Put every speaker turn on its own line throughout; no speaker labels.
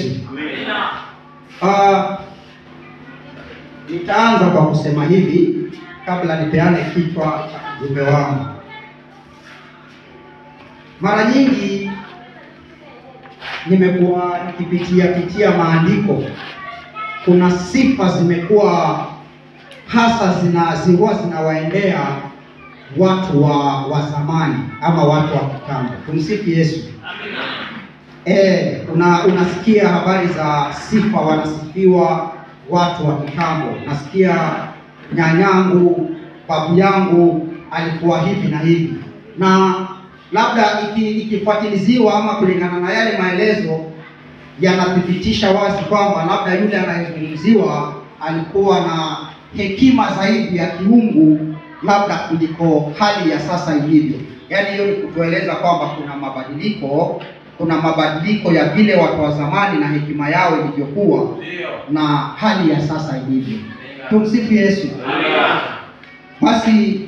Yesu. Ah, nitaanza kwa kusema hivi kabla nipeane kichwa cha ujumbe wangu. Mara nyingi nimekuwa nikipitia pitia maandiko, kuna sifa zimekuwa hasa zina zilikuwa zinawaendea watu wa wa zamani ama watu wa kitambo. Tumsifu Yesu. Eh, una, unasikia habari za sifa, wanasifiwa watu wa kitambo. Nasikia nyanyangu, babu yangu alikuwa hivi na hivi, na labda iki- ikifuatiliziwa ama kulingana na yale maelezo yanathibitisha wazi kwamba labda yule anayezungumziwa alikuwa na hekima zaidi ya kiungu labda kuliko hali ya sasa ilivyo. Yaani hiyo ni kutueleza kwamba kuna mabadiliko, kuna mabadiliko ya vile watu wa zamani na hekima yao ilivyokuwa na hali ya sasa ilivyo. Tumsifu Yesu. Basi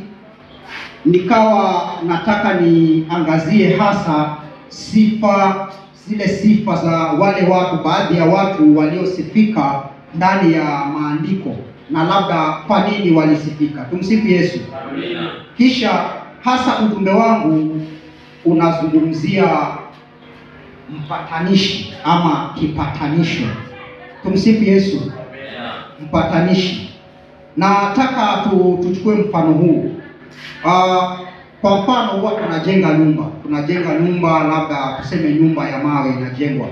nikawa nataka niangazie hasa sifa zile sifa za wale watu, baadhi ya watu waliosifika ndani ya maandiko na labda kwa nini walisifika. Tumsifu Yesu. Kisha hasa ujumbe wangu unazungumzia mpatanishi ama kipatanisho. Tumsifu Yesu. Mpatanishi. Nataka tu, tuchukue mfano huu. Ah, kwa mfano huwa tunajenga nyumba, tunajenga nyumba, labda tuseme nyumba ya mawe inajengwa.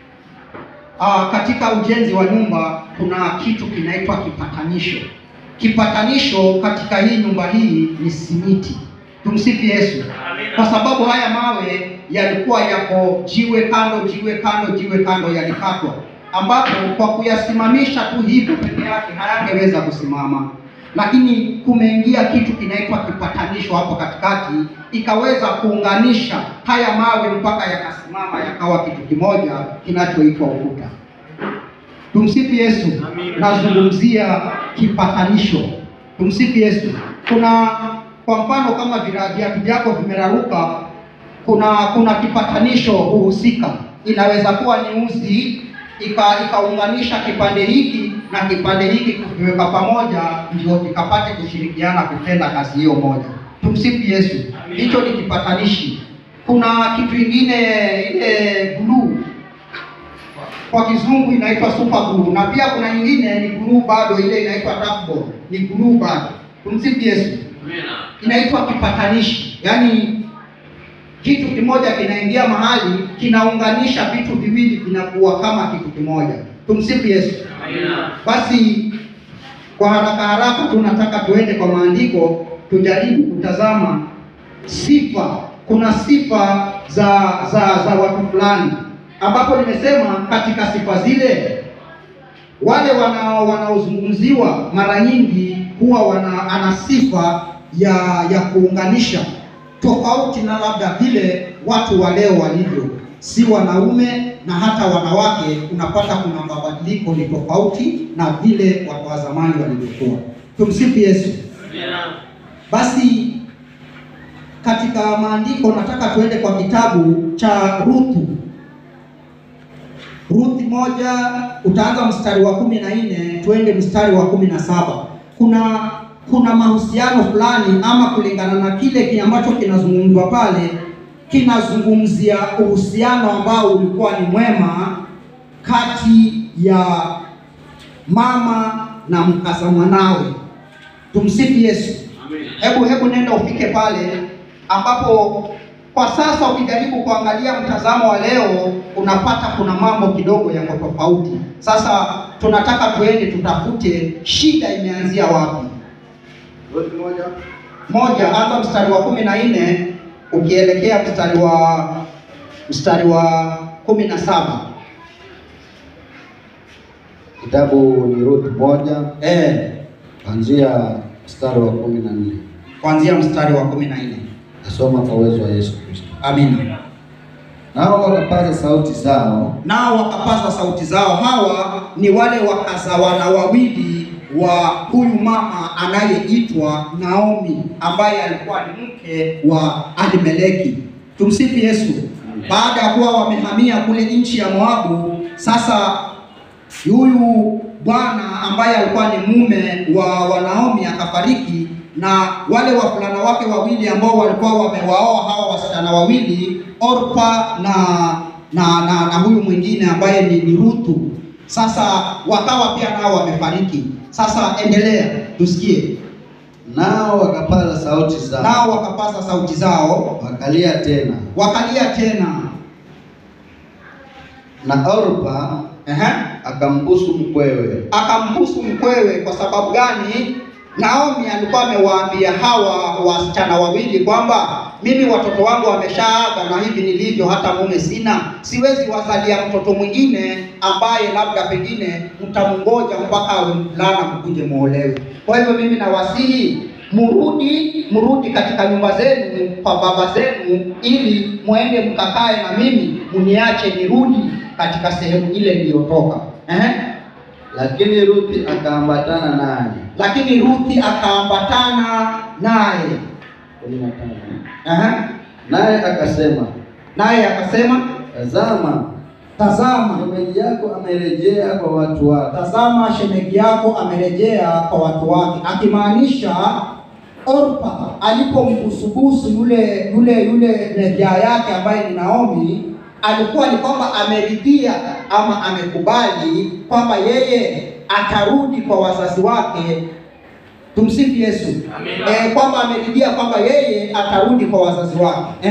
Ah, katika ujenzi wa nyumba kuna kitu kinaitwa kipatanisho. Kipatanisho katika hii nyumba hii ni simiti. Tumsifu Yesu. Kwa sababu haya mawe yalikuwa yako jiwe kando, jiwe kando, jiwe kando, yalikatwa, ambapo kwa kuyasimamisha tu hivyo peke yake hayangeweza kusimama, lakini kumeingia kitu kinaitwa kipatanisho hapo katikati, ikaweza kuunganisha haya mawe mpaka yakasimama, yakawa kitu kimoja kinachoitwa ukuta. Tumsifu Yesu. Nazungumzia kipatanisho. Tumsifu Yesu. Kuna kwa mfano kama vira- viatu vyako vimeraruka, kuna kuna kipatanisho huhusika. Inaweza kuwa ni uzi ika ikaunganisha kipande hiki na kipande hiki kuviweka pamoja, ndio kikapate kushirikiana kutenda kazi hiyo moja. Tumsifu Yesu. Hicho ni kipatanishi. Kuna kitu kingine ile glue kwa kizungu inaitwa super glue na pia kuna nyingine ni glue bado, ile inaitwa tackball, ni glue bado. Tumsifu Yesu. Inaitwa kipatanishi, yaani kitu kimoja kinaingia mahali kinaunganisha vitu viwili vinakuwa kama kitu kimoja. Tumsifu Yesu. Basi kwa haraka haraka tunataka tuende kwa maandiko tujaribu kutazama sifa. Kuna sifa za za za watu fulani, ambapo nimesema katika sifa zile wale wanao wanaozungumziwa mara nyingi huwa wana ana sifa ya ya kuunganisha, tofauti na labda vile watu wa leo walivyo, si wanaume na hata wanawake. Unapata kuna mabadiliko ni tofauti na vile watu wa zamani walivyokuwa. Tumsifu Yesu. Basi katika maandiko nataka tuende kwa kitabu cha Ruthu. Ruthi moja utaanza mstari wa kumi na nne tuende mstari wa kumi na saba. Kuna kuna mahusiano fulani ama kulingana na kile ki ambacho kinazungumzwa pale, kinazungumzia uhusiano ambao ulikuwa ni mwema kati ya mama na mkaza mwanawe. Tumsifu Yesu. Hebu hebu nenda ufike pale ambapo kwa sasa ukijaribu kuangalia mtazamo wa leo unapata kuna mambo kidogo yako tofauti. Sasa tunataka tuende tutafute shida imeanzia wapi.
Ruthi moja
Moja, anza mstari wa kumi na nne ukielekea mstari wa mstari wa kumi na saba.
kitabu ni Ruthi moja
Eh,
kuanzia mstari wa kumi na nne
kuanzia mstari wa kumi na nne.
nasoma kwa uwezo wa Yesu Kristo.
Amina.
Nao wakapaza sauti zao
Nao wakapaza sauti zao. Hawa ni wale wakazawana wawili wa huyu mama anayeitwa Naomi, ambaye alikuwa ni mke wa Elimeleki. Tumsifu Yesu. Baada ya kuwa wamehamia kule nchi ya Moabu, Sasa huyu bwana ambaye alikuwa ni mume wa, wa Naomi akafariki, na wale wavulana wake wawili ambao walikuwa wamewaoa hawa wasichana wawili Orpa na na, na, na huyu mwingine ambaye ni, ni Ruthu. Sasa wakawa pia nao wamefariki. Sasa endelea tusikie.
Nao wakapaza sauti zao,
Nao wakapaza sauti zao
wakalia tena,
wakalia tena.
na Orpa
Ehe.
akambusu mkwewe,
akambusu mkwewe. Kwa sababu gani? Naomi alikuwa amewaambia hawa wasichana wawili kwamba mimi watoto wangu wameshaaga na hivi nilivyo, hata mume sina, siwezi wazalia mtoto mwingine ambaye labda pengine mtamngoja mpaka awe mvulana mkuje muolewe. Kwa hivyo mimi nawasihi mrudi, mrudi katika nyumba zenu kwa baba zenu, ili muende mkakae na mimi, mniache nirudi katika sehemu ile niliyotoka. Ehe.
lakini Ruthi akaambatana naye.
Lakini Ruthi akaambatana naye.
kumi na tano.
Ehe.
Naye akasema,
Naye akasema,
tazama,
tazama,
shemeji yako amerejea kwa watu wake,
tazama shemeji yako amerejea kwa watu wake, akimaanisha Orpa alipombusubusu yule yule yule nevya yake ambaye ni Naomi, alikuwa ni kwamba ameridhia ama amekubali kwamba yeye atarudi kwa wazazi wake. Tumsifu Yesu.
Amina.
Eh, kwamba ameridhia kwamba yeye atarudi kwa wazazi wake eh?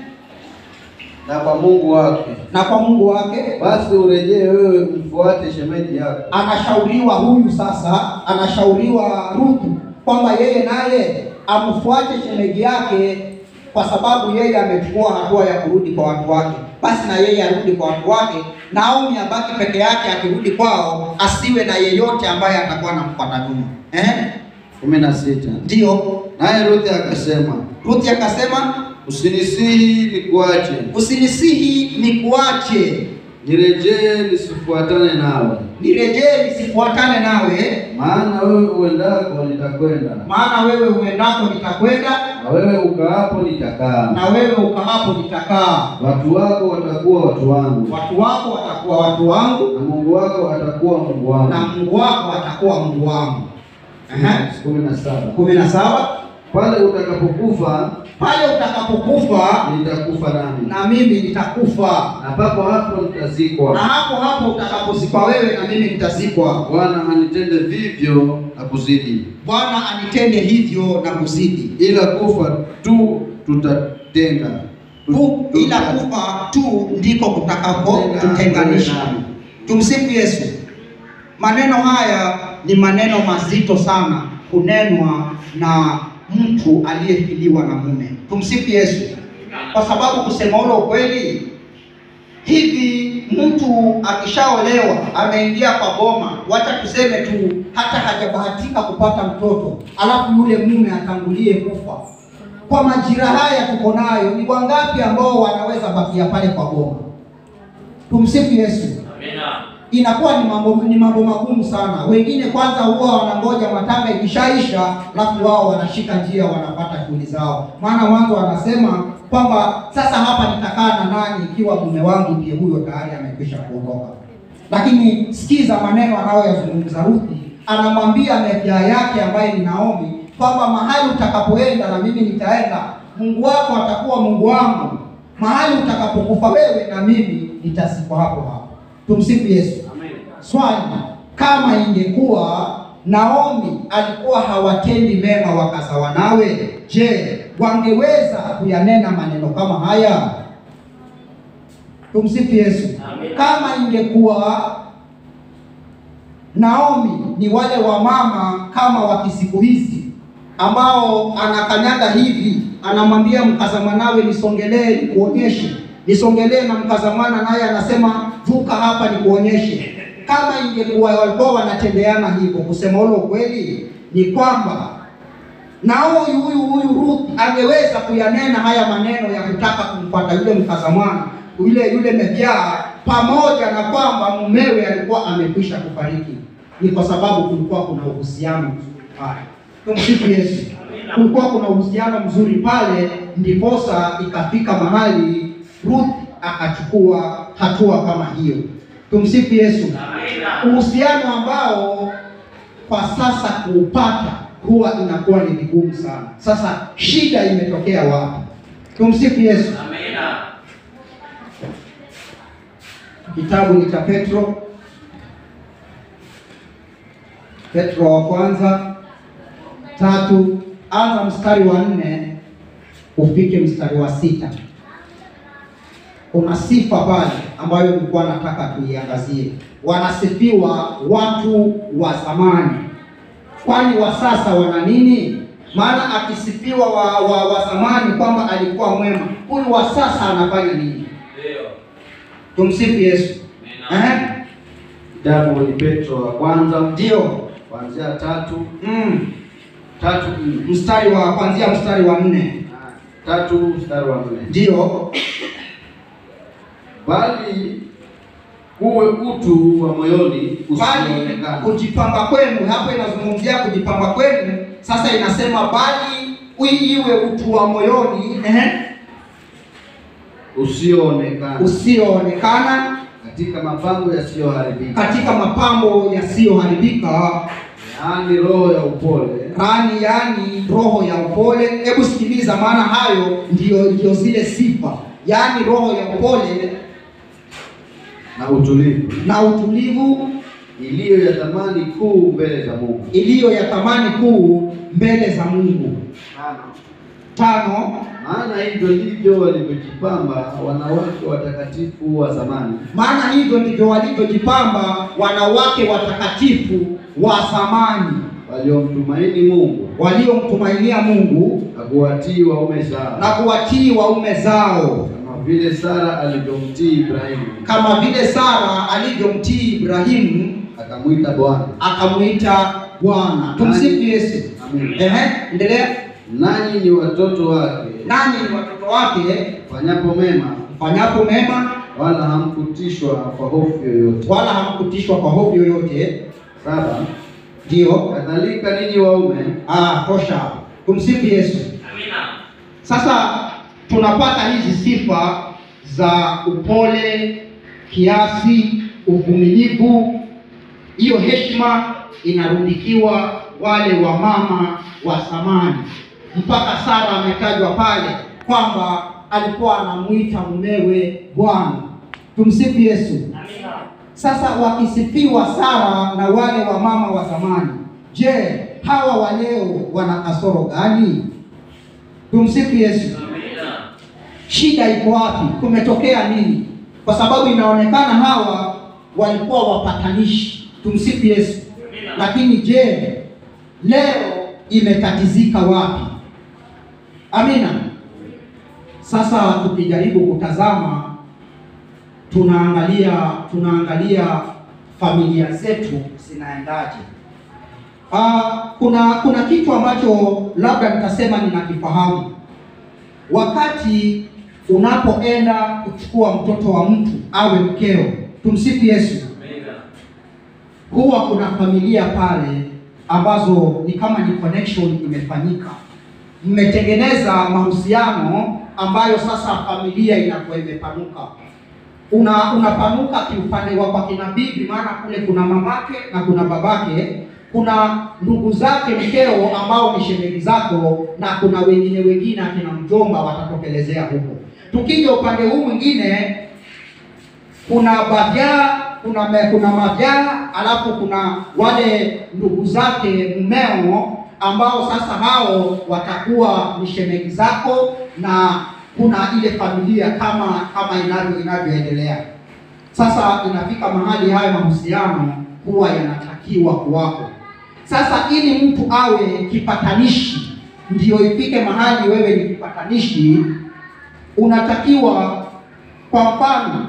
na kwa Mungu wake.
na kwa Mungu wake
Basi urejee wewe, mfuate shemeji yako.
anashauriwa huyu sasa, anashauriwa Ruthu kwamba yeye naye amfuate shemeji yake, kwa sababu yeye amechukua hatua ya kurudi kwa watu wake. Basi na yeye arudi kwa watu wake, Naomi abaki peke yake, akirudi kwao asiwe na yeyote ambaye atakuwa anamfuata nyuma. Eh,
kumi na sita.
ndiyo
Naye Ruthi akasema,
Ruthi akasema,
usinisihi nikuache,
usinisihi nikuache,
nirejee nisifuatane nawe,
nirejee nisifuatane nawe,
maana wewe uendako nitakwenda,
maana wewe uendako nitakwenda
na wewe ukaapo nitakaa,
na wewe ukaapo nitakaa.
watu wako watakuwa watu wangu,
Watu wako watakuwa watu wangu,
na Mungu wako atakuwa Mungu wangu.
na Mungu wako atakuwa Mungu wangu. Ehe.
kumi na saba.
kumi na saba
Pale utakapokufa
pale utakapokufa
nitakufa nami,
na mimi nitakufa,
na papo hapo
na
nitazikwa.
hapo hapo utakapozikwa wewe na mimi nitazikwa.
Bwana anitende vivyo na kuzidi,
Bwana anitende hivyo na kuzidi,
ila kufa tu tutatenga
Tu- ila kufa tu ndiko kutakapo tutenganisha. Tumsifu Yesu. Maneno haya ni maneno mazito sana kunenwa na mtu aliyefiliwa na mume. Tumsifu Yesu, kwa sababu kusema ule ukweli, hivi mtu akishaolewa ameingia kwa boma, wacha tuseme tu hata hajabahatika kupata mtoto, alafu yule mume atangulie kufa. Kwa majira haya tuko nayo, ni wangapi ambao wanaweza bakia pale kwa boma? Tumsifu Yesu
Amina.
inakuwa ni mambo ni mambo magumu sana. Wengine kwanza huwa wanangoja matanga ikishaisha, alafu wao wanashika njia wanapata shughuli zao, maana mwanzo wanasema kwamba sasa hapa nitakaa na nani ikiwa mume wangu ndiye huyo tayari amekwisha kuondoka. Lakini sikiza maneno anayoyazungumza Ruthi, anamwambia mevya yake ambaye ni Naomi kwamba mahali utakapoenda na mimi nitaenda, Mungu wako atakuwa Mungu wangu, mahali utakapokufa wewe na mimi nitazikwa hapo hapo. Tumsifu Yesu. Swali, kama ingekuwa Naomi alikuwa hawatendi mema wakazawa nawe, je, wangeweza kuyanena maneno kama haya? Tumsifu Yesu.
Amen.
Kama ingekuwa Naomi ni wale wamama kama wa kisiku hizi ambao anakanyaga hivi, anamwambia mkazamanawe, nisongelee nikuonyeshe, nisongelee na mkazamana, naye anasema vuka hapa nikuonyeshe. Kama ingekuwa walikuwa wanatendeana hivyo, kusema ule ukweli ni kwamba na huyu huyu huyu Ruth angeweza kuyanena haya maneno ya kutaka kumpata yule mkazamwana yule yule mevyaa, pamoja na kwamba mumewe alikuwa amekwisha kufariki. Ni kwa sababu kulikuwa kuna uhusiano mzuri pale. Tumsifu Yesu. Kulikuwa kuna uhusiano mzuri pale, ndiposa ikafika mahali Ruth akachukua hatua kama hiyo. Tumsifu Yesu.
Amina.
Uhusiano ambao kwa sasa kuupata huwa inakuwa ni vigumu sana. Sasa shida imetokea wapi? Tumsifu Yesu.
Amina.
Kitabu ni cha Petro, Petro wa kwanza tatu, anza mstari wa nne ufike mstari wa sita. Kuna sifa pale ambayo nilikuwa nataka tuiangazie. Wanasifiwa watu wa zamani, kwani wa sasa wana nini? Maana akisifiwa wa, wa, wa zamani kwamba alikuwa mwema, huyu wa sasa anafanya nini?
Ndio.
Tumsifu Yesu.
Amina.
Eh?
Kitabu ni Petro wa kwanza
Ndio.
kuanzia tatu
Mm.
tatu nne
Mstari wa kuanzia mstari wa nne.
Ah, tatu mstari wa nne
Ndio.
bali uwe utu wa moyoni
Bali
usioonekana
kujipamba kwenu, hapo inazungumzia kujipamba kwenu. Sasa inasema bali ui- iwe utu wa moyoni ehe,
usioonekana
usioonekana
katika mapambo yasiyoharibika,
katika mapambo yasiyoharibika,
yaani roho ya upole
yaani yaani roho ya upole. Hebu sikiliza, maana hayo ndio ndio zile sifa, yaani roho ya upole
na utulivu,
na utulivu
iliyo ya thamani kuu mbele za Mungu.
iliyo ya thamani kuu mbele za Mungu. Tano,
Maana hivyo ndivyo walivyojipamba wanawake watakatifu wa zamani,
maana hivyo ndivyo walivyojipamba wanawake watakatifu wa zamani
waliomtumaini Mungu
waliomtumainia Mungu
na kuwatii waume zao,
na kuwatii waume zao,
kama vile Sara alivyomtii Ibrahimu
kama vile Sara alivyomtii Ibrahimu
akamwita Bwana.
akamwita Bwana. Tumsifu Yesu.
Amen.
Ehe, endelea.
Nanyi ni watoto wake,
Nanyi ni watoto wake,
fanyapo mema,
mfanyapo mema,
wala hamkutishwa kwa hofu yoyote.
wala hamkutishwa kwa hofu yoyote.
Saba,
Ndio.
kadhalika ninyi waume
Ah, tosha. hapo. Tumsifu Yesu.
Amina.
Sasa tunapata hizi sifa za upole, kiasi, uvumilivu. Hiyo heshima inarundikiwa wale wa mama wa zamani. Mpaka Sara ametajwa pale kwamba alikuwa anamuita mumewe Bwana. Tumsifu Yesu.
Amina.
Sasa wakisifiwa Sara na wale wa mama wa zamani, je, hawa wa leo wana kasoro gani? Tumsifu Yesu.
Amina.
Shida iko wapi? Kumetokea nini? Kwa sababu inaonekana hawa walikuwa wapatanishi. Tumsifu Yesu.
Amina.
Lakini je, leo imetatizika wapi? Amina. Sasa tukijaribu kutazama, tunaangalia tunaangalia familia zetu zinaendaje. Ah, kuna kuna kitu ambacho labda nitasema ninakifahamu. Wakati unapoenda kuchukua mtoto wa mtu awe mkeo, tumsifu Yesu
Amina.
huwa kuna familia pale ambazo ni kama ni connection imefanyika, mmetengeneza mahusiano ambayo sasa familia inakuwa imepanuka. Una unapanuka kiupande wa kwa kina bibi, maana kule kuna mamake na kuna babake, kuna ndugu zake mkeo ambao ni shemeji zako, na kuna wengine wengine akina mjomba watatokelezea huko. Tukija upande huu mwingine kuna bajaa kuna me, kuna mavyaa alafu kuna wale ndugu zake mmeo ambao sasa hao watakuwa ni shemeji zako na kuna ile familia kama kama inavyo inavyoendelea sasa inafika mahali hayo mahusiano huwa yanatakiwa kuwako sasa ili mtu awe kipatanishi ndio ifike mahali wewe ni kipatanishi unatakiwa kwa mfano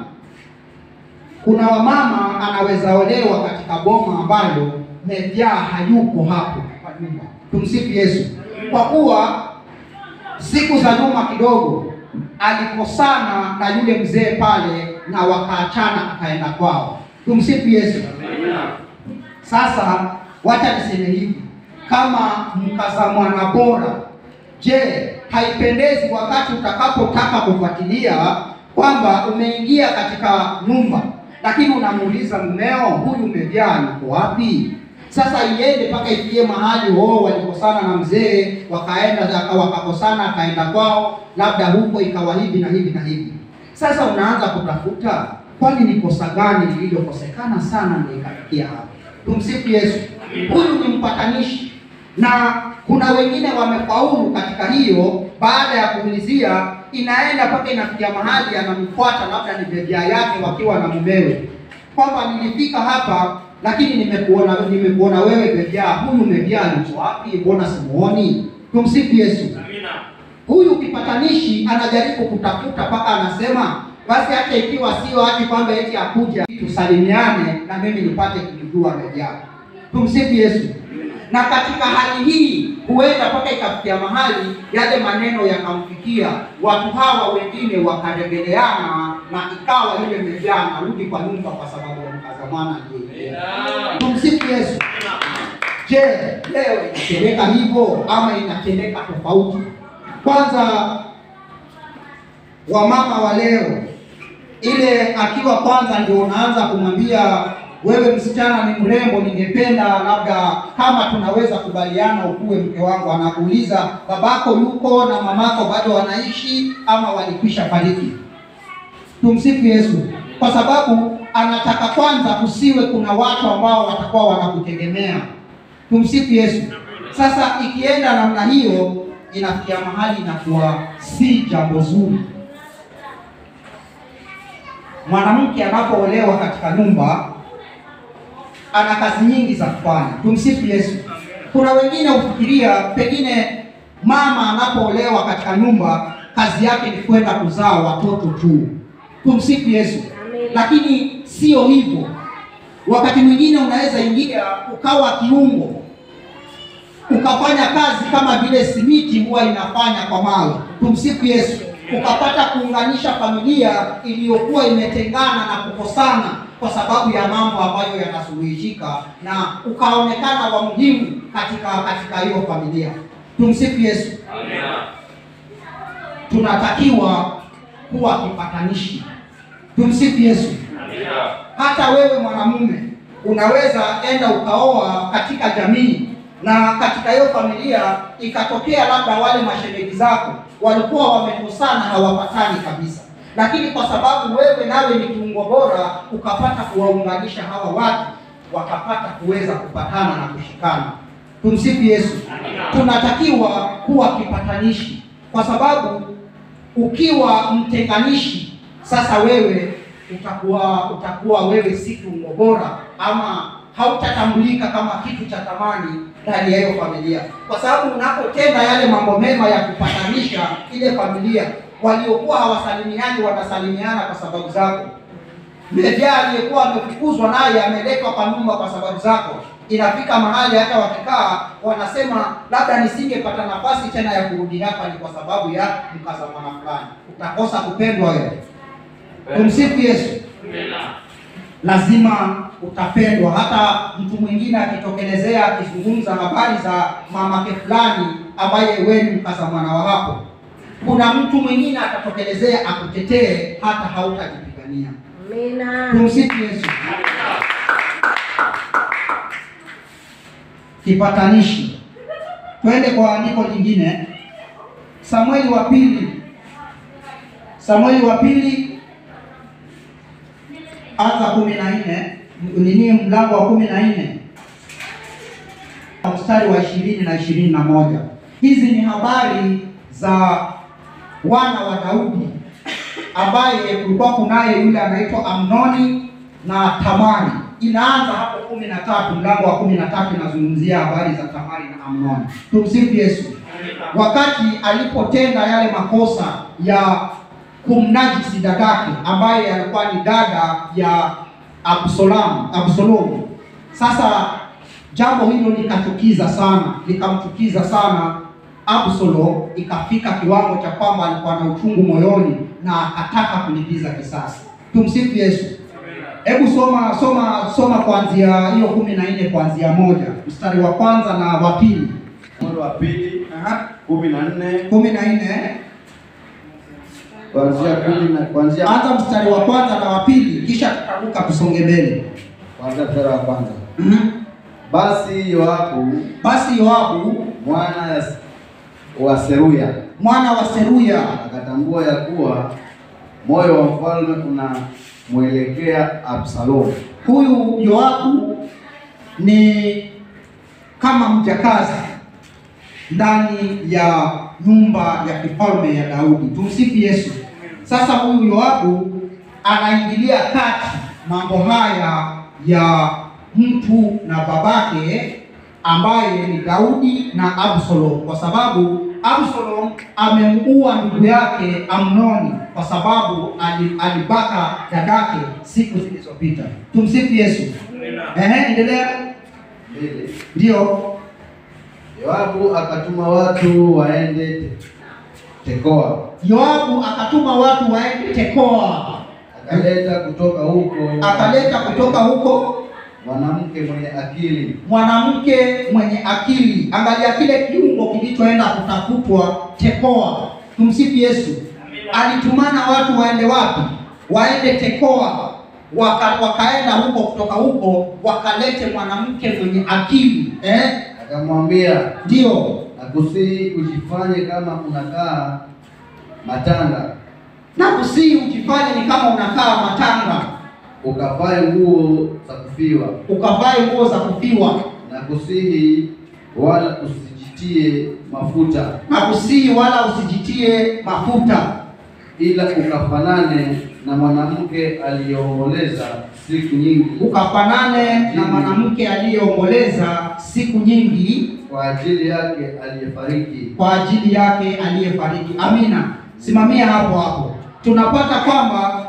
kuna wamama anaweza olewa katika boma ambalo mevyaa hayuko hapo kwa nyumba. Tumsifu Yesu. Kwa kuwa siku za nyuma kidogo alikosana na yule mzee pale na wakaachana, akaenda kwao. Tumsifu Yesu.
Amina.
Sasa wacha niseme hivi, kama mkaza mwana bora, je, haipendezi wakati utakapotaka kufuatilia kwamba umeingia katika nyumba lakini unamuuliza mmeo, huyu umejaa yuko wapi? Sasa iende mpaka ifikie mahali wao walikosana na mzee, wakaenda wakakosana, akaenda kwao, labda huko ikawa hivi na hivi na hivi. Sasa unaanza kutafuta, kwani ni kosa gani lililokosekana sana ndio ikafikia hapo? Tumsifu Yesu. Huyu ni mpatanishi, na kuna wengine wamefaulu katika hiyo. Baada ya kuulizia, inaenda mpaka inafikia mahali anamfuata, labda ni bebia yake, wakiwa na mumewe, kwamba nilifika hapa lakini nimekuona nimekuona wewe bebia, huyu bebia yuko wapi? Mbona simuoni? Tumsifu Yesu.
Amina.
Huyu kipatanishi anajaribu kutafuta mpaka anasema basi, hata ikiwa sio hati kwamba eti akuja tusalimiane na mimi nipate kumjua bebia. Tumsifu Yesu. Na katika hali hii huenda mpaka ikafikia mahali yale maneno yakamfikia watu hawa, wengine wakaregeleana na ikawa yule bebia anarudi kwa nyumba kwa sababu ya mkazamana ndiye.
Amina.
Tumsifu Yesu. Je, leo inatendeka hivyo ama inatendeka tofauti? Kwanza wamama wa leo, ile akiwa kwanza ndio unaanza kumwambia wewe msichana ni mrembo, ningependa labda kama tunaweza kubaliana ukuwe mke wangu. Anakuuliza babako yuko na mamako bado wanaishi ama walikwisha fariki? Tumsifu Yesu, kwa sababu anataka kwanza kusiwe kuna watu ambao watakuwa wanakutegemea. Tumsifu Yesu. Sasa ikienda namna hiyo, inafikia mahali inakuwa si jambo zuri. Mwanamke anapoolewa katika nyumba ana kazi nyingi za kufanya. Tumsifu Yesu. Kuna wengine hufikiria pengine mama anapoolewa katika nyumba kazi yake ni kwenda kuzaa watoto tu. Tumsifu Yesu. Lakini sio hivyo. Wakati mwingine unaweza ingia ukawa kiungo ukafanya kazi kama vile simiti huwa inafanya kwa mawe. Tumsifu Yesu. Ukapata kuunganisha familia iliyokuwa imetengana na kukosana kwa sababu ya mambo ambayo yanasuluhishika, na ukaonekana wa muhimu katika katika hiyo familia. Tumsifu Yesu.
Amina.
Tunatakiwa kuwa kipatanishi. Tumsifu Yesu.
Amina.
Hata wewe mwanamume unaweza enda ukaoa katika jamii na katika hiyo familia ikatokea labda wale mashemeji zako walikuwa wamekosana, hawapatani kabisa, lakini kwa sababu wewe nawe ni kiungo bora, ukapata kuwaunganisha hawa watu wakapata kuweza kupatana na kushikana. Tumsifu Yesu. Tunatakiwa kuwa kipatanishi, kwa sababu ukiwa mtenganishi, sasa wewe utakuwa utakuwa wewe si kiungo bora ama hautatambulika kama kitu cha thamani ndani ya hiyo familia, kwa sababu unapotenda yale mambo mema ya kupatanisha ile familia, waliokuwa hawasalimiani watasalimiana kwa sababu zako. Mlevya aliyekuwa amefukuzwa naye ameletwa kwa nyumba kwa sababu zako. Inafika mahali hata wakikaa wanasema, labda nisingepata nafasi tena ya kurudi hapa, ni kwa sababu ya mkaza mwana fulani. Utakosa kupendwa wewe. Tumsifu Yesu.
Amina.
lazima utapendwa. Hata mtu mwingine akitokelezea akizungumza habari za mamake fulani ambaye wewe ni mkaza mwana wa hapo, kuna mtu mwingine atatokelezea akutetee, hata hautajipigania.
Amina.
Tumsifu Yesu. Kipatanishi. Twende kwa andiko lingine, Samueli wa pili, Samueli wa pili anza kumi na nne nini, mlango wa kumi na nne mstari wa ishirini na ishirini na moja. Hizi ni habari za wana wa Daudi ambaye kulikuwa kunaye yule anaitwa Amnoni na Tamari. Inaanza hapo kumi na tatu, mlango wa kumi na tatu inazungumzia habari za Tamari na Amnoni. Tumsifu Yesu. Wakati alipotenda yale makosa ya kumnajisi dadake ambaye alikuwa ni dada ya Absalom, Absalomu. Sasa jambo hilo likachukiza sana, likamchukiza sana Absalom, ikafika kiwango cha kwamba alikuwa na uchungu moyoni na akataka kulipiza kisasi. Tumsifu Yesu. Hebu soma soma soma kuanzia hiyo kumi na nne kuanzia moja mstari wa kwanza na wa pili.
Samueli wa pili
Aha.
kumi na nne
kumi na nne
kuanzia kumi na kuanzia
Anza mstari wa kwanza na wa pili, kisha tutaruka tusonge mbele.
kuanzia mstari wa kwanza.
Mhm.
Basi Yoabu
Basi Yoabu
mwana ya- wa Seruya
mwana wa Seruya
akatambua ya kuwa moyo wa mfalme unamwelekea Absalomu,
huyu Yoabu ni kama mjakazi ndani ya nyumba ya kifalme ya Daudi. Tumsifu Yesu. Sasa huyu Yoabu anaingilia kati mambo haya ya mtu na babake ambaye ni Daudi na Absalom, kwa sababu Absalom amemuua ndugu yake Amnoni kwa sababu ali- alibaka dadake siku zilizopita. Tumsifu Yesu. Ehe, endelea.
mbili.
Ndio.
Yoabu akatuma watu waende Te- Tekoa,
Yoabu akatuma watu waende Tekoa,
akaleta kutoka huko
akaleta kutoka huko
mwanamke mwenye akili
mwanamke mwenye akili. Angalia kile kiungo kilichoenda kutafutwa Tekoa. Tumsifu Yesu. Alitumana watu waende wapi? Waende Tekoa. Waka, wakaenda huko, kutoka huko wakalete mwanamke mwenye akili eh?
akamwambia,
Ndio
nakusihi ujifanye kama unakaa matanga,
na kusii ujifanye ni kama unakaa matanga,
ukavae nguo za kufiwa,
ukavae nguo za kufiwa,
na kusihi wala usijitie mafuta,
na kusii wala usijitie mafuta,
ila ukafanane na mwanamke aliyeomboleza siku nyingi
ukafanane na mwanamke aliyeomboleza siku nyingi
kwa ajili yake aliyefariki.
kwa ajili yake aliyefariki. Amina. Simamia hapo hapo. Tunapata kwamba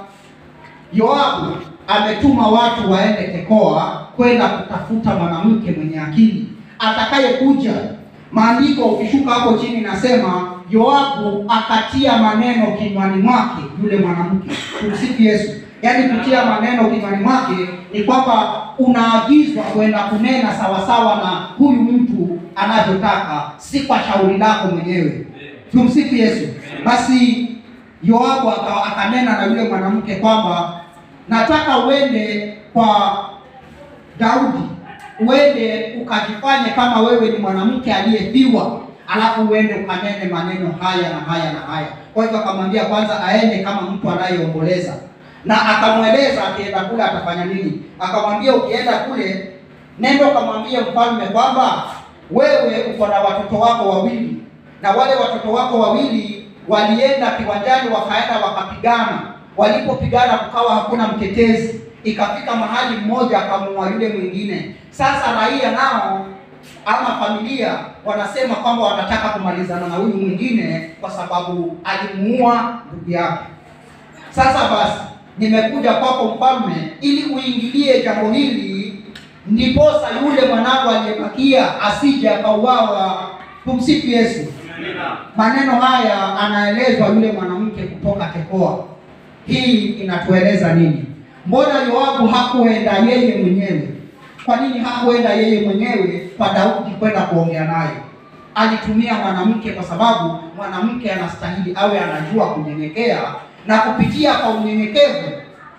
Yoabu ametuma watu waende Tekoa kwenda kutafuta mwanamke mwenye akili atakayekuja. Maandiko ukishuka hapo chini nasema Yoabu akatia maneno kinywani mwake yule mwanamke. Tumsifu Yesu. Yaani kutia maneno kinywani mwake ni kwamba unaagizwa kwenda kunena sawasawa na huyu mtu anavyotaka, si kwa shauri lako mwenyewe. Tumsifu Yesu. Basi Yoabu aka- akanena na yule mwanamke kwamba nataka uende kwa Daudi, uende ukajifanye kama wewe ni mwanamke aliyefiwa, alafu uende ukanene maneno haya na haya na haya. Kwa hivyo akamwambia kwanza aende kama mtu anayeomboleza, na akamweleza akienda kule atafanya nini. Akamwambia ukienda kule, nenda ukamwambie mfalme kwamba wewe uko na watoto wako wawili, na wale watoto wako wawili walienda kiwanjani, wakaenda wakapigana. Walipopigana kukawa hakuna mtetezi, ikafika mahali mmoja akamuua yule mwingine. Sasa raia nao ama familia wanasema kwamba wanataka kumalizana na huyu mwingine kwa sababu alimuua ndugu yake. Sasa basi, nimekuja kwako mfalme, ili uingilie jambo hili, ndiposa yule mwanangu aliyebakia asije akauawa. Tumsifu Yesu. Maneno haya anaelezwa yule mwanamke kutoka Tekoa. Hii inatueleza nini? Mbona Yoabu hakuenda yeye mwenyewe? Kwa nini hakuenda yeye mwenyewe kwa Daudi kwenda kuongea naye? Alitumia mwanamke kwa sababu mwanamke anastahili awe anajua kunyenyekea, na kupitia kwa unyenyekevu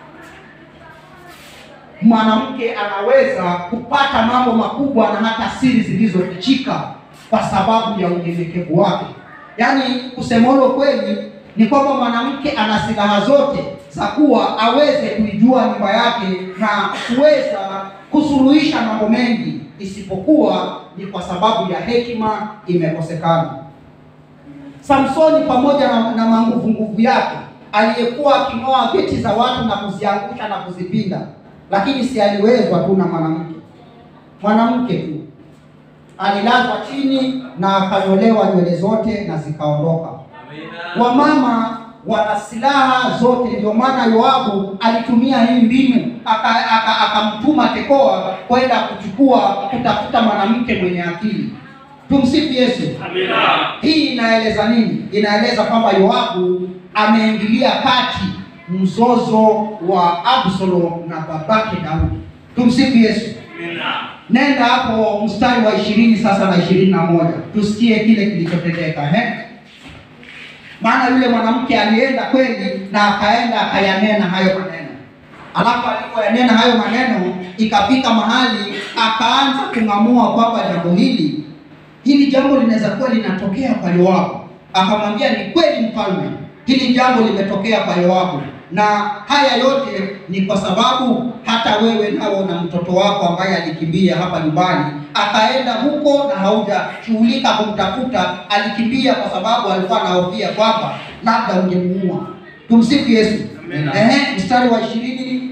mwanamke anaweza kupata mambo makubwa na hata siri zilizofichika kwa sababu ya unyenyekevu wake. Yaani kusemolo kweli ni kwamba mwanamke ana silaha zote za kuwa aweze kuijua nyumba yake na kuweza kusuluhisha mambo mengi, isipokuwa ni kwa sababu ya hekima imekosekana. Samsoni pamoja na, na manguvu nguvu yake aliyekuwa aking'oa geti za watu na kuziangusha na kuzipinda, lakini si aliwezwa tu na mwanamke. Mwanamke tu alilazwa chini na akanyolewa nywele zote na zikaondoka. Wamama wana silaha zote, ndio maana Yoabu alitumia hii mbinu aka- aka- akamtuma Tekoa kwenda kuchukua kutafuta mwanamke mwenye akili. Tumsifu Yesu. Hii inaeleza nini? Inaeleza kwamba Yoabu ameingilia kati mzozo wa Absalom na babake Daudi. Tumsifu Yesu. Nenda hapo mstari wa ishirini sasa na ishirini na moja tusikie kile kilichotendeka. He, maana yule mwanamke alienda kweli na akaenda akayanena hayo maneno. Alafu alipoyanena hayo maneno, ikafika mahali akaanza kung'amua kwamba jambo hili hili jambo linaweza kuwa linatokea kwa Yoabu. Akamwambia, ni kweli mfalme, hili jambo limetokea kwa Yoabu, na haya yote ni kwa sababu hata wewe nao na mtoto wako ambaye alikimbia hapa nyumbani akaenda huko na haujashughulika kumtafuta. Alikimbia kwa sababu alikuwa anahofia kwamba labda ungemuua. Tumsifu Yesu.
Amen.
Ehe, mstari wa ishirini.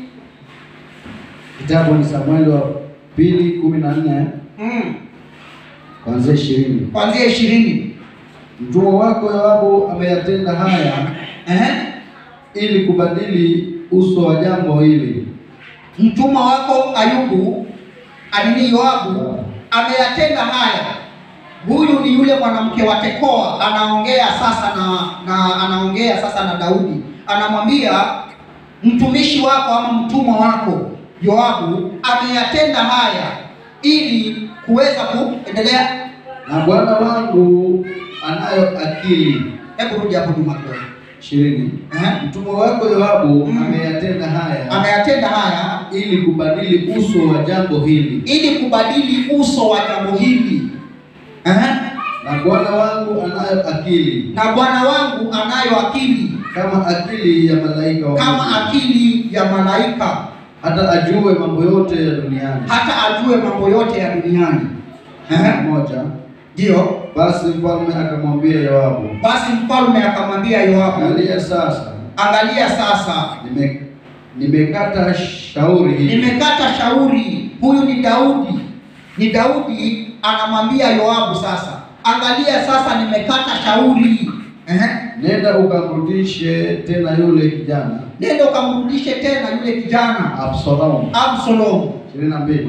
Kitabu ni Samueli wa pili kumi na nne
Mm,
kuanzia ishirini.
kuanzia ishirini.
Mtumwa wako Yoabu ameyatenda haya
Ehe,
ili kubadili uso wa jambo hili.
mtumwa wako Ayubu alini Yoabu ameyatenda haya. Huyu ni yule mwanamke wa Tekoa, anaongea sasa na, na anaongea sasa na Daudi, anamwambia mtumishi wako ama mtumwa wako Yoabu ameyatenda haya ili kuweza kuendelea.
Na bwana wangu anayo akili.
Hebu rudi hapo nyuma kidogo.
ishirini.
Ehe.
Mtumwa wako Yoabu
Mm.
ameyatenda haya
Ameyatenda haya
ili kubadili uso wa jambo hili.
ili kubadili uso wa jambo hili. Ehe.
Na bwana wangu anayo akili
Na bwana wangu anayo akili
kama akili ya malaika wa
kama
Mungu,
akili ya malaika,
hata ajue mambo yote ya duniani.
hata ajue mambo yote ya duniani. Ehe.
Moja.
Ndiyo.
Basi mfalme akamwambia Yoabu,
Basi mfalme akamwambia Yoabu,
angalia sasa,
angalia sasa,
nime nimekata shauri hili
nimekata shauri. Huyu ni Daudi, ni Daudi anamwambia Yoabu sasa, angalia sasa, nimekata shauri. Ehe.
nenda ukamrudishe tena yule kijana
Nenda ukamrudishe tena yule kijana
Absalom.
Absalom.
ishirini na mbili.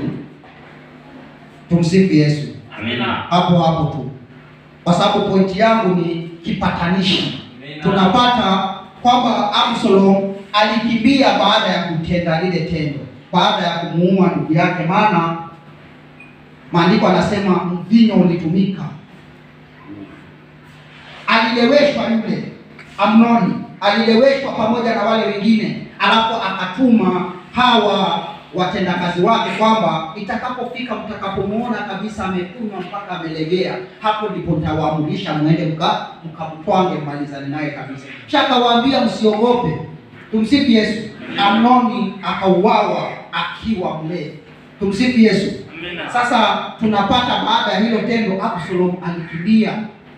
Tumsifu Yesu.
Amina.
hapo hapo tu, kwa sababu pointi yangu ni kipatanishi. Tunapata kwamba Absalom alikimbia baada ya kutenda lile tendo, baada ya kumuua ndugu yake, maana maandiko anasema mvinyo ulitumika. Alileweshwa yule Amnoni, alileweshwa pamoja na wale wengine, alafu akatuma hawa watendakazi wake kwamba itakapofika mtakapomuona kabisa amekunywa mpaka amelegea, hapo ndipo nitawaamurisha mwende mka mkamtwange mmalizane naye kabisa. Shakawaambia msiogope. Tumsifu Yesu. Amnoni akauawa akiwa mlevi. Tumsifu Yesu.
Amina.
Sasa tunapata baada ya hilo tendo, Absalom alikimbia.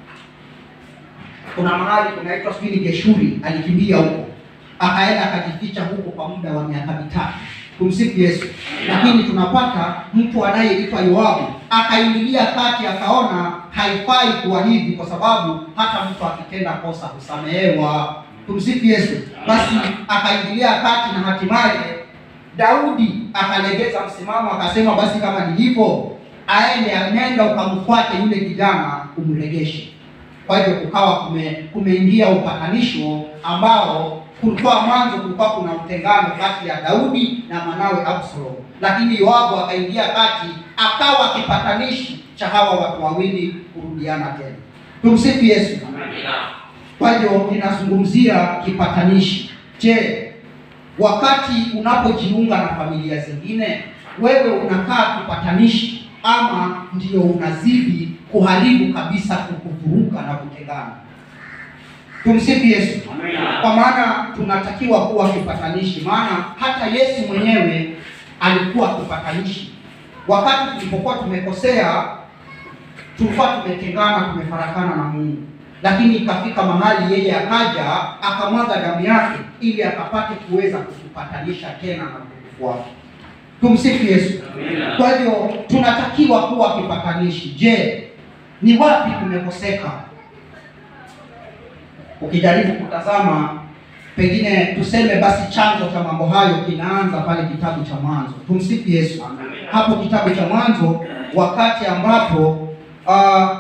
Kuna mahali kunaitwa sijui ni Geshuri, alikimbia huko akaenda akajificha huko kwa muda wa miaka mitatu. Tumsifu Yesu. Lakini tunapata mtu anayeitwa Yoabu akaingilia kati, akaona haifai kuwa hivi, kwa sababu hata mtu akitenda kosa husamehewa. Tumsifu Yesu. Basi akaingilia kati na hatimaye Daudi akalegeza msimamo, akasema basi kama ni hivyo, aende nenda ukamfuate yule kijana umregeshe. Kwa hivyo kukawa kume, kumeingia upatanisho ambao kulikuwa mwanzo kulikuwa kuna utengano kati ya Daudi na mwanawe Absalom, lakini Yoabu akaingia kati, akawa kipatanishi cha hawa watu wawili kurudiana tena. Tumsifu Yesu.
Amina.
Kwa hivyo ninazungumzia kipatanishi. Je, wakati unapojiunga na familia zingine, wewe unakaa kipatanishi ama ndio unazidi kuharibu kabisa, kukuvuruga na kutengana? Tumsifu Yesu.
Amina.
Kwa maana tunatakiwa kuwa kipatanishi, maana hata Yesu mwenyewe alikuwa kipatanishi. Wakati tulipokuwa tumekosea, tulikuwa tumetengana, tumefarakana na Mungu, lakini ikafika mahali yeye akaja akamwaga damu yake ili akapate kuweza kutupatanisha tena na utukufu wake. Tumsifu Yesu.
Amina.
Kwa hivyo tunatakiwa kuwa kipatanishi. Je, ni wapi tumekoseka? Ukijaribu kutazama, pengine tuseme basi chanzo cha mambo hayo kinaanza pale kitabu cha Mwanzo. Tumsifu Yesu. Hapo kitabu cha Mwanzo, wakati ambapo ah,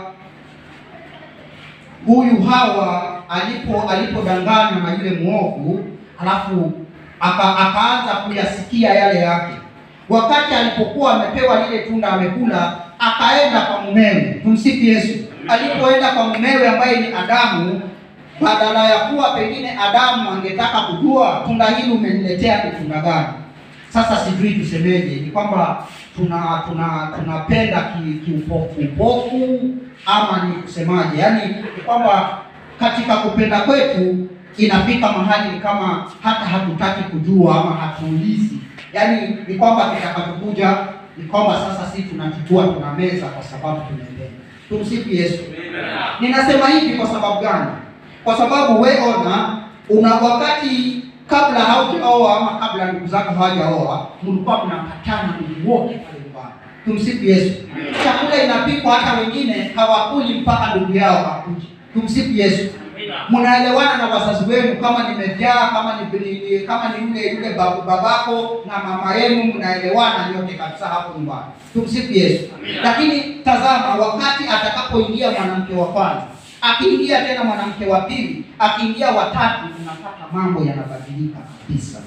huyu Hawa alipo alipodanganywa na yule mwovu, alafu aka, akaanza kuyasikia yale yake. Wakati alipokuwa amepewa lile tunda amekula, akaenda kwa mumewe. Tumsifu Yesu. Alipoenda kwa mumewe ambaye ni Adamu, badala ya kuwa pengine Adamu angetaka kujua tunda hili umeniletea ni tunda gani. Sasa sijui tusemeje, ni kwamba tuna tuna tunapenda ki- kiupofu upofu ama ni kusemaje? Yaani ni kwamba katika kupenda kwetu inafika mahali ni kama hata hatutaki kujua ama hatuulizi, yaani ni kwamba kitakapokuja ni kwamba sasa si tunachukua tunameza kwa sababu tunaipenda. Tumsifu Yesu. Ninasema hivi kwa sababu gani? Kwa sababu we ona, una wakati kabla haujaoa ama kabla ndugu zako hawajaoa, mlikuwa mnapatana ndugu wote pale nyumbani. Tumsifu Yesu. Chakula inapikwa, hata wengine hawakuli mpaka ndugu yao akuje. Tumsifu Yesu. Mnaelewana na wazazi wenu, kama nimejaa, kama ni, ni, ni kama ni yule yule babu babako na mama yenu, mnaelewana nyote kabisa hapo nyumbani. Tumsifu Yesu. Lakini tazama, wakati atakapoingia mwanamke wa kwanza, akiingia tena mwanamke wa pili, akiingia watatu, unapata mambo yanabadilika kabisa.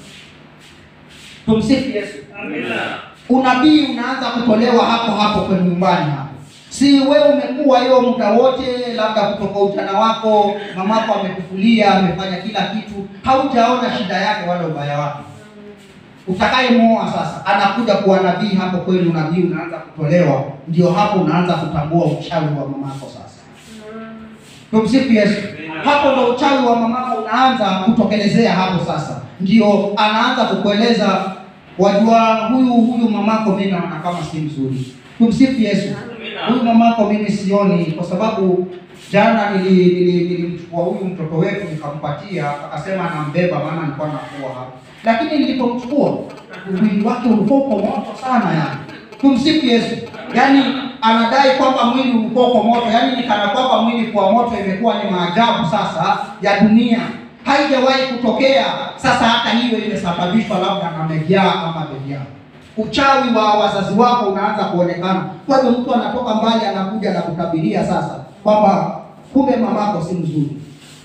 Tumsifu Yesu. Unabii unaanza kutolewa hapo hapo kwenye nyumbani hapo. Si wewe umekuwa hiyo muda wote, labda kutoka ujana wako, mamako amekufulia, amefanya kila kitu, haujaona shida yake wala ubaya wake. Utakayemuoa sasa, anakuja kuwa nabii hapo kwenu, nabii unaanza kutolewa, ndio hapo unaanza kutambua uchawi wa mamako sasa. Tumsifu Yesu. Hapo ndo uchawi wa mamako unaanza kutokelezea hapo sasa, ndio anaanza kukueleza, wajua, huyu huyu mamako mimi naona kama si mzuri. Tumsifu Yesu. Huyu mamako mimi sioni, kwa sababu jana nili- nili- nilimchukua huyu mtoto wetu nikampatia, akasema anambeba, maana nilikuwa nafua hapa, lakini nilipomchukua mwili wake ulikuwa uko moto sana yani. Tumsifu Yesu. Yaani anadai kwamba mwili ulikuwa uko moto, yaani ni kana kwamba mwili kwa moto imekuwa ni maajabu sasa ya dunia, haijawahi kutokea. Sasa hata hiyo imesababishwa labda na mejaa ama mejaa uchawi wa wazazi wako unaanza kuonekana. Kwa hiyo mtu anatoka mbali anakuja na kutabiria sasa kwamba kumbe mamako si mzuri,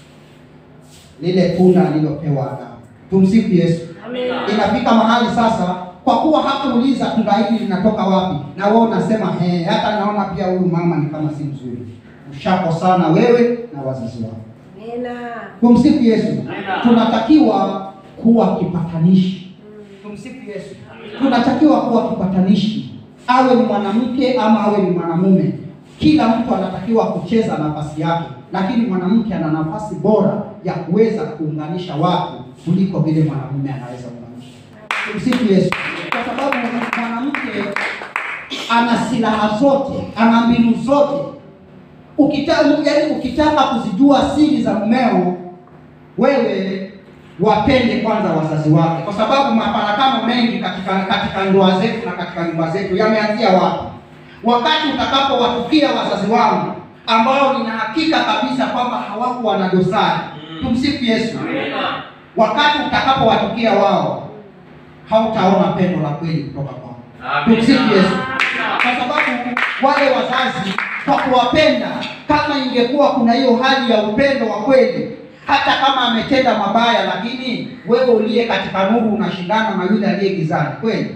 lile tunda alilopewa Adamu. Tumsifu Yesu. Inafika mahali sasa, kwa kuwa hakuuliza tunda hili linatoka wapi, na wewe unasema he, hata naona pia huyu mama ni kama si mzuri. Ushakosana wewe na wazazi wako. Tumsifu Yesu. Tunatakiwa kuwa kipatanishi. Tumsifu Yesu. Tunatakiwa kuwa kipatanishi, awe ni mwanamke ama awe ni mwanamume. Kila mtu anatakiwa kucheza nafasi yake, lakini mwanamke ana nafasi bora ya kuweza kuunganisha watu kuliko vile mwanamume anaweza kuunganisha. Tumsifu Yesu. Kwa sababu mwanamke ana silaha zote, ana mbinu zote. Ukitaka yaani, ukitaka kuzijua siri za mumeo, wewe wapende kwanza wazazi wake, kwa sababu mafarakano mengi katika katika ndoa zetu na katika nyumba zetu yameanzia wapi? Wakati utakapowatukia wazazi wangu ambao nina hakika kabisa kwamba hawakuwa na dosari. Tumsifu Yesu. Wakati utakapowatukia wao, hautaona pendo la kweli kutoka kwao. Tumsifu Yesu. Kwa sababu wale wazazi kwa kuwapenda, kama ingekuwa kuna hiyo hali ya upendo wa kweli, hata kama ametenda mabaya, lakini wewe uliye katika nuru unashindana na yule aliye gizani, kweli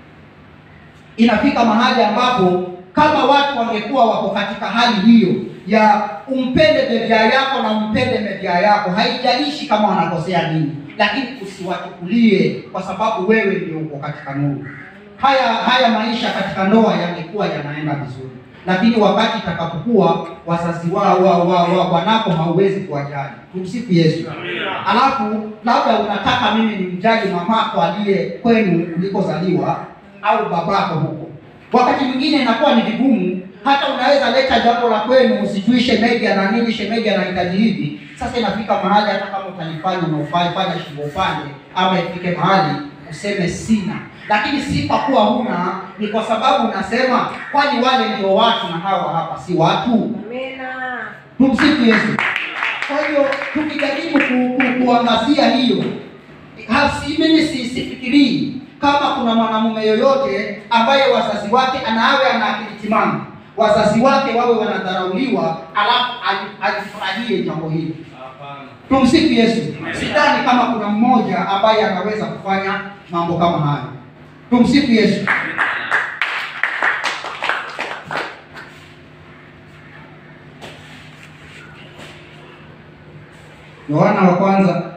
inafika mahali ambapo kama watu wangekuwa wako katika hali hiyo ya umpende mevya yako na umpende mevya yako, haijalishi kama wanakosea nini, lakini usiwachukulie kwa sababu wewe ndio uko katika nuru. Haya haya maisha katika ndoa yangekuwa yanaenda vizuri, lakini wakati itakapokuwa wazazi wao wa, wa, wa, wanako hauwezi kuwajali. Tumsifu Yesu. Alafu labda unataka mimi nimjali mamako aliye kwenu ulikozaliwa au babako huko. Wakati mwingine inakuwa ni vigumu, hata unaweza leta jambo la kwenu, usijui shemeji ana nini, shemeji anahitaji hivi. Sasa inafika mahali hata kama utalifanya na ufanye fanya shingo upande, ama ifike mahali useme sina, lakini si kwa kuwa huna, ni kwa sababu unasema, kwani wale ndio watu na hawa hapa si watu? Tumsifu Yesu. Kwa hiyo tukijaribu ku, ku, kuangazia hiyo hasi, mimi si sifikirii kama kuna mwanamume yoyote ambaye wazazi wake anawe ana akili timamu, wazazi wake wawe wanadharauliwa, alafu alifurahie jambo hili. Tumsifu Yesu. Sidhani kama kuna mmoja ambaye anaweza kufanya mambo kama hayo. Tumsifu Yesu. Yohana wa kwanza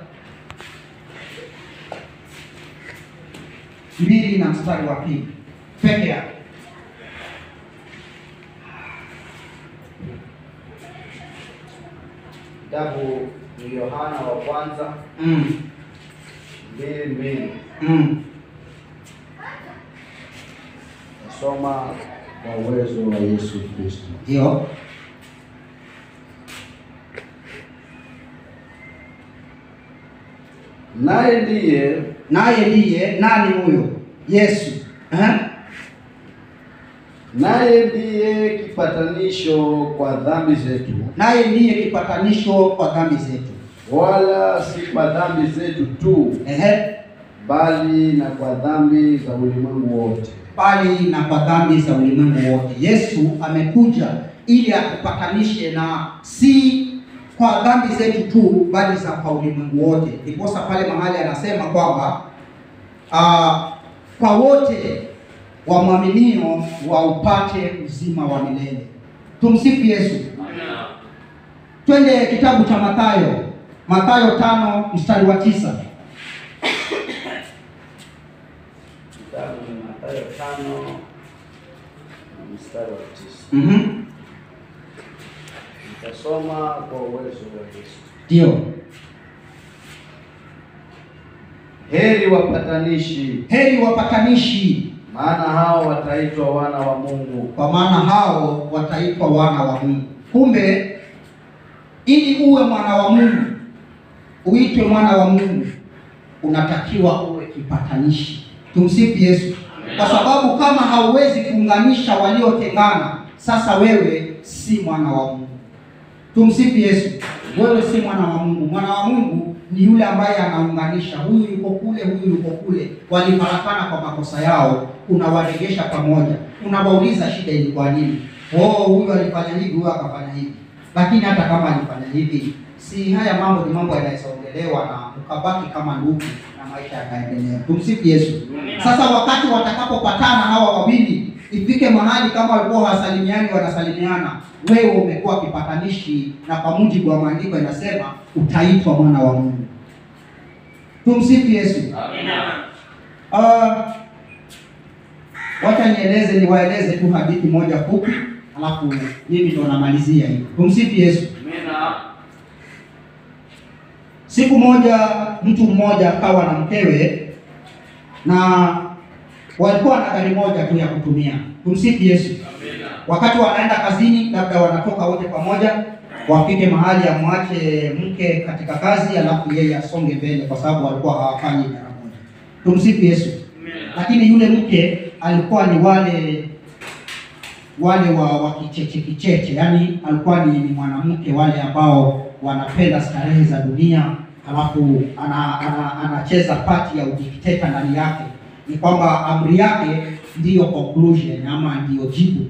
mbili na mstari wa pili peke yake.
Kitabu ni Yohana wa kwanza
Mm.
mbili mbili.
Mm.
Nasoma kwa uwezo wa Yesu Kristo.
Ndio.
Naye ndiye
Naye ndiye nani huyo? Yesu. Eh?
naye ndiye kipatanisho kwa dhambi zetu,
Naye ndiye kipatanisho kwa dhambi zetu.
wala si kwa dhambi zetu tu,
Ehe.
bali na kwa dhambi za ulimwengu wote.
bali na kwa dhambi za ulimwengu wote. Yesu amekuja ili atupatanishe na si kwa dhambi zetu tu, bali za kwa ulimwengu wote. Ndiposa pale mahali anasema kwamba ah, kwa wote wamwaminio waupate uzima wa milele. Tumsifu Yesu. Twende kitabu cha Mathayo, Mathayo tano mstari wa tisa.
Kitabu ni Mathayo tano na mstari wa tisa.
Mhm.
Nitasoma kwa uwezo wa Yesu.
Ndio.
Heri wapatanishi,
Heri wapatanishi
maana hao wataitwa wana wa Mungu.
kwa maana hao wataitwa wana wa Mungu. Kumbe ili uwe mwana wa Mungu, uitwe mwana wa Mungu, unatakiwa uwe kipatanishi. Tumsifu Yesu, kwa sababu kama hauwezi kuunganisha waliotengana, sasa wewe si mwana wa Mungu. Tumsifu Yesu. Wewe si mwana wa Mungu. Mwana wa Mungu ni yule ambaye anaunganisha, huyu yuko kule, huyu yuko kule, walifarakana kwa makosa yao, unawaregesha pamoja, unawauliza shida ilikuwa nini? Oh, huyu alifanya hivi, huyu akafanya hivi. Lakini hata kama alifanya hivi, si haya mambo ni mambo yanaweza ongelewa na ukabaki kama ndugu na maisha yakaendelea. Tumsifu Yesu. Sasa wakati watakapopatana hawa wawili, ifike mahali kama walikuwa hawasalimiani wanasalimiana, wewe umekuwa kipatanishi, na kwa mujibu wa maandiko inasema utaitwa mwana wa Mungu. Tumsifu Yesu. Ah, wacha nieleze niwaeleze tu hadithi moja fupi, alafu mimi ndo namalizia hii. Tumsifu Yesu. Siku moja mtu mmoja akawa na mkewe na walikuwa na gari moja tu ya kutumia. Tumsifu Yesu. Wakati wanaenda kazini, labda wanatoka wote pamoja, wafike mahali amwache mke katika kazi, alafu yeye asonge mbele, kwa sababu walikuwa hawafanyi idara moja. Tumsifu Yesu. Lakini yule mke alikuwa ni wale wale wa, wa kicheche kicheche, yaani alikuwa ni, ni mwanamke wale ambao wanapenda starehe za dunia, alafu ana, ana, anacheza pati ya udikteta ndani yake. Ni kwamba amri yake ndiyo conclusion ama ndiyo jibu,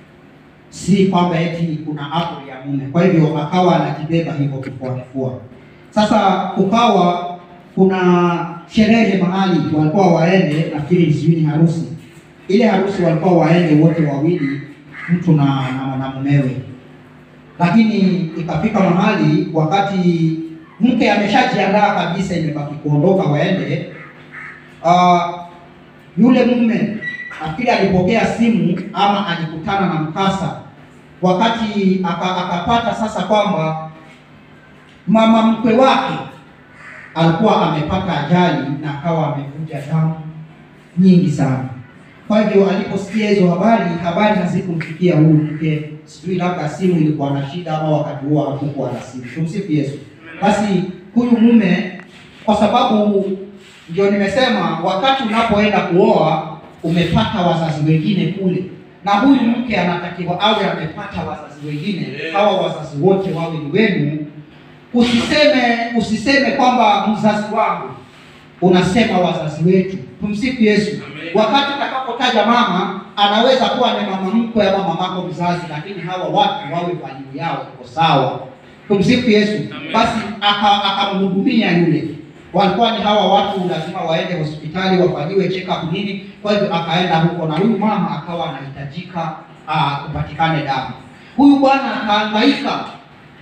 si kwamba eti kuna amri ya mume. Kwa hivyo akawa anajibeba hivyo kifua kifua. Sasa kukawa kuna sherehe mahali walikuwa waende, nafikiri sijui ni harusi. Ile harusi walikuwa waende wote wawili, mtu na, na, na mumewe, lakini ikafika mahali wakati mke ameshajiandaa kabisa, imebaki kuondoka waende, ah, yule mume nafikiri alipokea simu ama alikutana na mkasa wakati aka, akapata sasa kwamba mama mkwe wake alikuwa amepata ajali na akawa amevuja damu nyingi sana. Kwa hivyo aliposikia hizo habari, habari hazikumfikia huyu mke, sijui labda simu ilikuwa na shida ama wakati huo hakukuwa na simu. Tumsifu Yesu. Basi huyu mume, kwa sababu ndio nimesema, wakati unapoenda kuoa umepata wazazi wengine kule, na huyu mke anatakiwa awe amepata wazazi wengine, hawa wazazi wote wawe ni wenu. Usiseme usiseme kwamba mzazi wangu, unasema wazazi wetu. Tumsifu Yesu. Wakati utakapotaja mama, anaweza kuwa ni mama mkwe ama mamako mzazi, lakini hawa watu wawe value yao iko sawa. Tumsifu Yesu. Basi aka- akamhudumia yule, walikuwa ni hawa watu lazima waende hospitali wafanyiwe check up nini. Kwa hivyo akaenda huko, na huyu mama akawa anahitajika ah, kupatikane damu. Huyu bwana akahangaika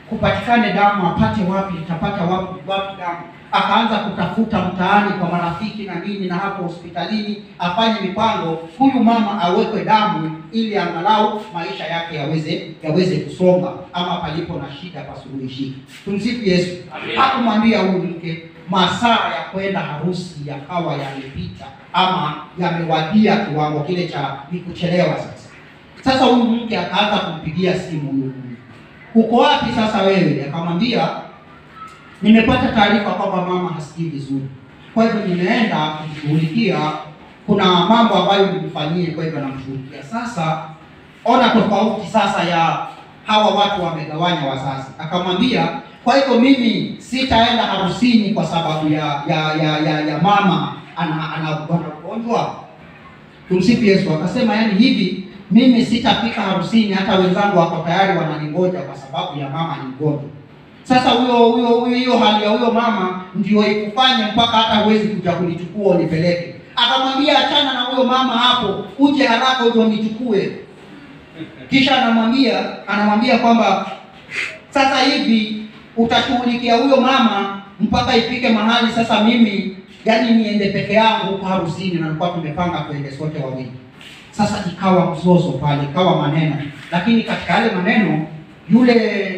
kupatikane damu, apate wapi, itapata wapi, wapi damu? Akaanza kutafuta mtaani kwa marafiki na nini, na hapo hospitalini afanye mipango, huyu mama awekwe damu, ili angalau maisha yake yaweze yaweze kusonga, ama palipo na shida pasuluhishike. Tumsifu Yesu.
Amen.
Hakumwambia huyu mke masaa ya kwenda harusi yakawa yamepita ama yamewadia kiwango kile cha ni kuchelewa sasa. Sasa huyu mke akaanza kumpigia simu huyu mume, uko wapi sasa wewe? Akamwambia nimepata taarifa kwamba mama hasikii vizuri, kwa hivyo nimeenda kumshughulikia. Kuna mambo ambayo nimfanyie, kwa hivyo namshughulikia. Sasa ona tofauti sasa ya hawa watu wamegawanya wazazi. Akamwambia kwa hivyo mimi sitaenda harusini kwa sababu ya ya ya, ya, ya mama ana ana ana ugonjwa. Tumsifu Yesu. Akasema yani hivi mimi sitafika harusini, hata wenzangu wako tayari wananingoja kwa sababu ya mama ni mgonjwa. Sasa huyo huyo huyo hiyo hali ya huyo mama ndio ikufanye mpaka hata huwezi kuja kunichukua unipeleke. Akamwambia achana na huyo mama hapo, uje haraka uje unichukue. Kisha anamwambia anamwambia kwamba sasa hivi utashughulikia huyo mama mpaka ifike mahali sasa mimi yani niende peke yangu huko harusini, na nilikuwa tumepanga tuende sote wawili. Sasa ikawa mzozo pale, ikawa maneno, lakini katika yale maneno yule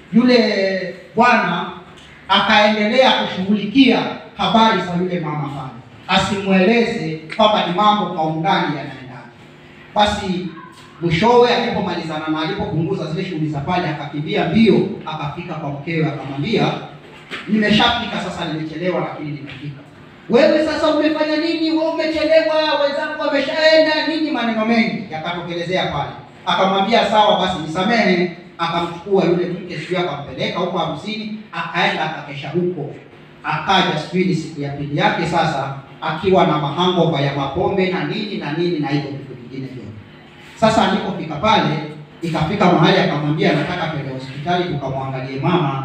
yule bwana akaendelea kushughulikia habari za yule mama pale, asimweleze kwamba ni mambo kwa undani yanaendana. Basi mwishowe alipomalizana na alipopunguza zile shughuli za pale, akakimbia mbio akafika kwa mkewe, akamwambia nimeshafika sasa, nimechelewa lakini nimefika. Wewe sasa umefanya nini? Wewe umechelewa, wenzangu wameshaenda nini? Maneno mengi yakatokelezea pale. Akamwambia sawa basi, nisamehe. Akamchukua yule mke, sijui akampeleka huko harusini, akaenda akakesha huko. Akaja sijui siku ya pili yake sasa, akiwa na mahangova ya mapombe na nini na nini na hivyo vitu vingine vyote. Sasa alipofika pale, ikafika mahali akamwambia nataka kwenda hospitali tukamwangalie mama.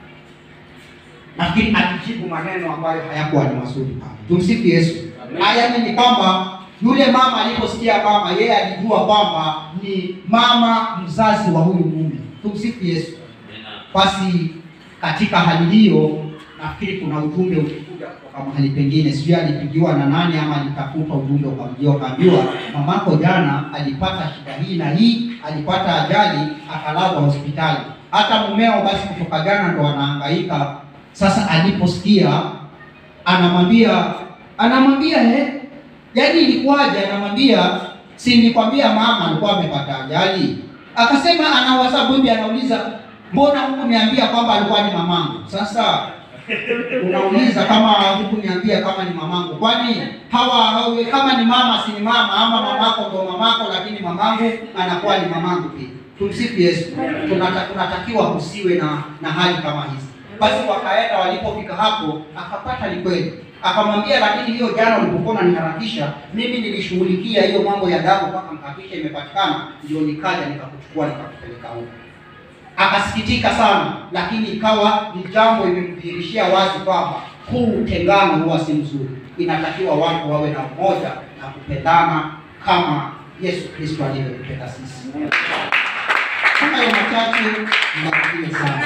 Nafikiri alijibu maneno ambayo hayakuwa ni mazuri pale. Tumsifu Yesu.
Amen.
Haya ni kwamba yule mama aliposikia mama, yeye alijua kwamba ni mama mzazi wa huyu mume. Tumsifu Yesu. Basi katika hali hiyo, nafikiri kuna ujumbe ulikuja kutoka mahali pengine, sijui alipigiwa na nani ama alitafuta ujumbe ukamjia, ukaambiwa mamako jana alipata shida hii na hii, alipata ajali akalazwa hospitali. Hata mumeo basi kutoka jana ndo anahangaika. Sasa aliposikia anamwambia anamwambia eh, yaani ilikuwaje? Anamwambia si nilikwambia mama alikuwa amepata ajali. Akasema anawaza bibi, anauliza mbona hukuniambia kwamba alikuwa ni mamangu? Sasa unauliza kama hukuniambia kama ni mamangu, kwani hawa hawa kama ni mama si ni mama, ama mamako ndo mamako, lakini mamangu anakuwa ni mamangu pia. Tumsifu Yesu. Tunata, tunatakiwa kusiwe na na hali kama hizi. Basi wakaenda, walipofika hapo akapata ni kweli, akamwambia lakini hiyo jana ulipokuwa unaniharakisha mimi nilishughulikia hiyo mambo ya damu mpaka mhakikisha imepatikana, ndio nikaja nikakuchukua nikakupeleka huko. Akasikitika sana, lakini ikawa ni jambo imemdhihirishia wazi kwamba huu utengano huwa si mzuri. Inatakiwa watu wawe na umoja na kupendana kama Yesu Kristo alivyotupenda sisi. Hayo machache, mbarikiwe sana.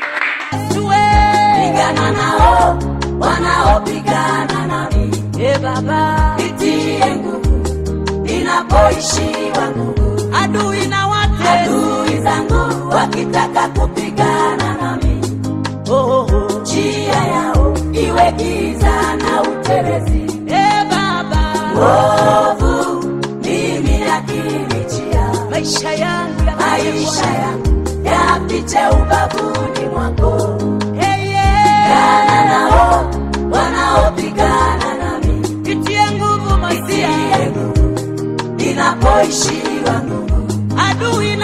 Pigana nao wanaopigana nami, e Baba, nitie nguvu ninapoishiwa nguvu. Adui na wate adui zangu wakitaka kupigana nami, oh, oh, oh. njia yao iwe giza na utelezi. E Baba, nguvu mimi yakinichia, maisha yangu maisha yangu yapite ubavuni mwako. Hey, yeah. Pigana nao wanaopigana nami, nitie nguvu Masia, ninapoishiwa nguvu, adui